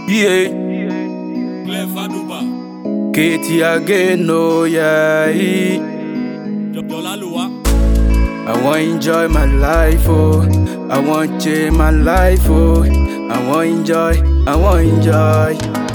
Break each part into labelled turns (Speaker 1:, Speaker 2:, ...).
Speaker 1: Yeah,
Speaker 2: Clef Aduba,
Speaker 1: Katie again, oh yeah.
Speaker 2: Dola Lua,
Speaker 1: I want enjoy my life, oh. I want change my life, oh. I want enjoy, I want enjoy.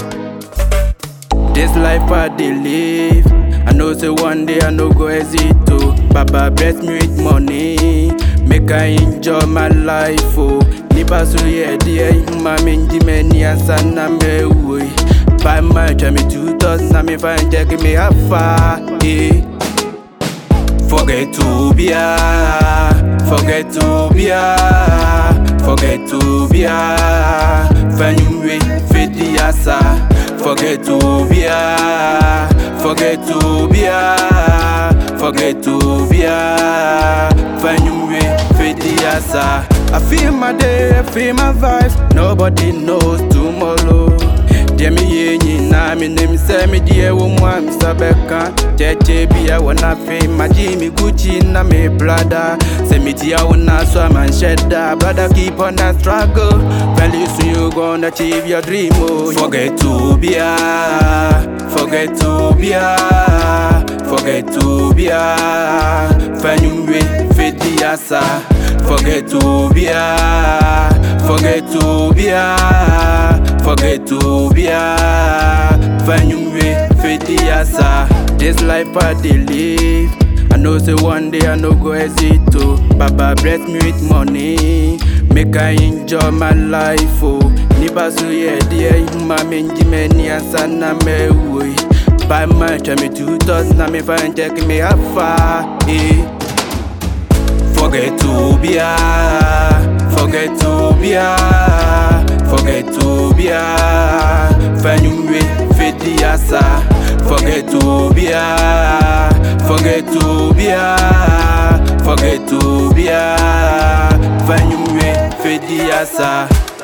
Speaker 1: This life I dey live. I know say one day I no go exit to. Baba bless me with money, make I enjoy my life, oh. Nipa so yeah dear, ma menji many asana me way. Buy my try me two thousand, na me find check me how far, eh. Forget to be a, forget to be a, forget to be a. Fanyumwe fedi asa. Forget to be a, forget to be a, forget to be a. Fanyumwe fedi asa. I feel my day, I feel my vibes. Nobody knows tomorrow. Deɛ meyɛ nyinaa menim sɛ medeɛ wɔ mu a mesabɛka kyɛkyɛ bia wɔ n'afe magye me gucci na me brada sɛ metia wo na so a manhyɛ da brother keep on that struggle very soon you gonna achieve your dream oh forget to be a forget to be a forget to be a fanyumwe fedi asa forget to be a forget to be a forget to be a Fanyumwe fedi asa This life I dey live I know say one day I no go exit to Baba bless me with money Make I enjoy my life oh Nipa so yeah dear Ma menji many asa na me way Buy my try me two thousand na me find check me how far eh Forget to be a, forget to be a, forget to be a. Fanyumwe fedi asa. Forget to be a, forget to be a, forget to be a. Fanyumwe fedi asa.